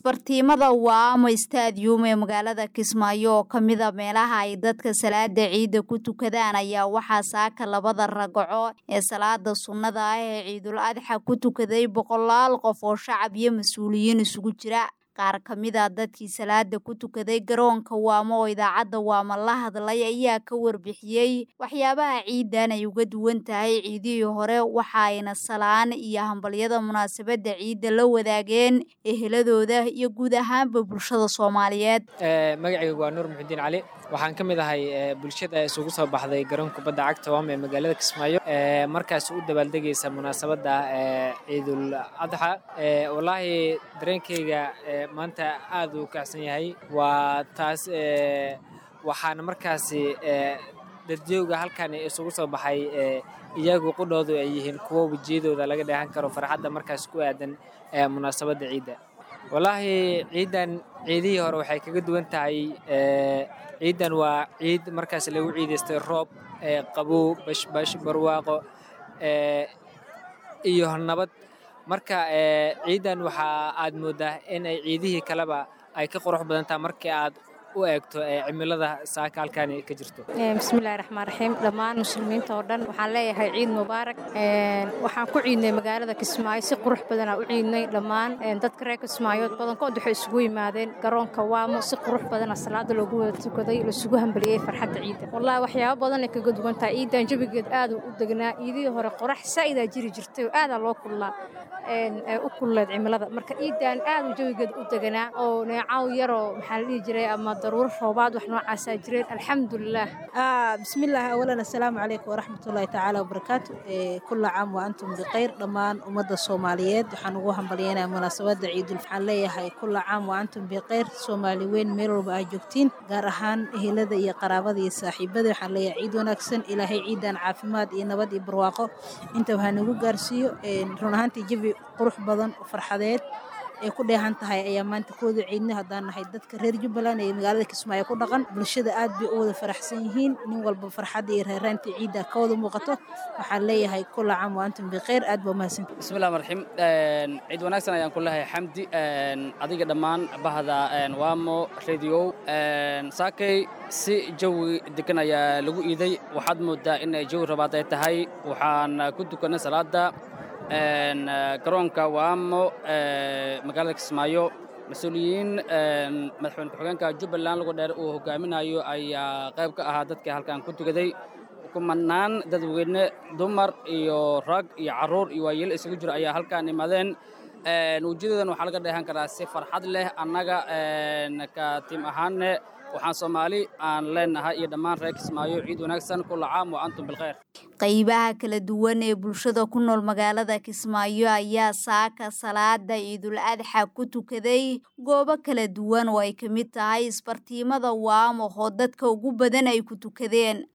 isbartiimada waamo stadium ee magaalada kismaayo oo kamida meelaha ay dadka salaada ciidda ku tukadaan ayaa waxaa saaka labada ragaco ee salaada sunnada ah ee ciidul adxa ku tukaday boqolaal qof oo shacab iyo mas-uuliyiin isugu jira qaar ka mid a dadkii salaada ku tukaday garoonka waamo oo idaacadda waamo la hadlay ayaa ka warbixiyey waxyaabaha ciidan ay uga duwan tahay ciidihii hore waxa ayna salaan iyo hambalyada munaasabadda ciidda la wadaageen eheladooda iyo guud ahaanba bulshada soomaaliyeed magacayga waa nuur muxudiin cali waxaan ka mid ahay bulshada isugu soo baxday garoonka kubadda cagta waamo ee magaalada kismaayo markaas u dabaaldegaysa munaasabadda ciidul adxa wallaahi dareenkayga maanta aad uu kacsan yahay waa taas waxaana markaasi dadjooga halkan isugu soo baxay iyagu qudhoodu ay yihiin kuwo wejiyadooda laga dheehan karo farxadda markaas ku aadan munaasabadda ciidda wallaahi ciiddan ciidihii hore waxay kaga duwan tahay ciiddan waa ciid markaas lagu ciidaystay roob qabow bashbash barwaaqo iyo nabad marka ciiddan waxaa aad mooddaa in ay ciidihii kaleba ay ka qurux badan taha markii aad u eegto cimilada saaka halkaani ka jirto bismillahi raxmaan raxiim dhammaan muslimiinta oo dhan waxaan leeyahay ciid mubaarak waxaan ku ciidnay magaalada kismaayo si qurux badanaa u ciidnay dhammaan dadka reer kismaayood badankood waxay isugu yimaadeen garoonka waamo si qurux badana salaada loogu wada tukaday laisugu hambaliyey farxadda ciidda wallahi waxyaabo badan ay kaga duwan tahay ciiddan jabigeed aad u degnaa ciidihii hore qorax saa'idaa jiri jirtay oo aadaa loo kullaa u kulleed cimilada marka ciiddan aad u jawigeed u deganaa oo neecaw yaroo maxaa la dhihi jiray ama daruuro roobaad wax noocaasaa jireen alxamdulilah bismillaah awalan assalaamu calaykum waraxmatullaahi tacaala wabarakaatu kulla caam wa antum bikhayr dhammaan ummadda soomaaliyeed waxaan ugu hambalyeynaya munaasabadda ciidul waxaan leeyahay kulla caam wa antum bikhayr soomaali weyn meel walba aad joogtiin gaar ahaan ehelada iyo qaraabada iyo saaxiibada waxaan leeyahay ciid wanaagsan ilaahay ciidan caafimaad iyo nabad iyo barwaaqo inta waxaa nagu gaarsiiyo run ahaantii jabi qurux badan oo farxadeed ay ku dheehan tahay ayaa maanta kooda ciidna haddaan nahay dadka reer jubbaland ee magaalada kismaayo ku dhaqan bulshada aad bay u wada faraxsan yihiin nin walba farxadda iyo reeraantii ciidda ka wada muuqato waxaan leeyahay kulla caam wa antum bikhayr aad baa mahadsanti bismillahi marxiim ciid wanaagsan ayaan ku leeyahay xamdi adiga dhammaan bahda waamo radio saakay si jawi degan ayaa lagu iiday waxaad moodaa in ay jawi rabaad ay tahay waxaan ku tukanay salaada garoonka waamo magaalada kismaayo mas-uuliyiin madaxweyne ku-xigeenka jubbaland lagu dheer uu hogaaminayo ayaa qayb ka ahaa dadkii halkan ku tukaday kumanaan dadweyne dumar iyo rag iyo carruur iyo waayeel isugu jiro ayaa halkan imaadeen wejiyadoodan waxaa laga dheehan karaa si farxad leh annaga ka tiim ahaanne waxaan soomaali aan leenahay iyo dhammaan reer kismaayo ciid wanaagsan kulla caam wa antum bilkhayr qaybaha kala duwan ee bulshada ku nool magaalada kismaayo ayaa saaka salaada ciidul adxa ku tukaday goobo kala duwan oo ay ka mid tahay isbartiimada waamo oo dadka ugu badan ay ku tukadeen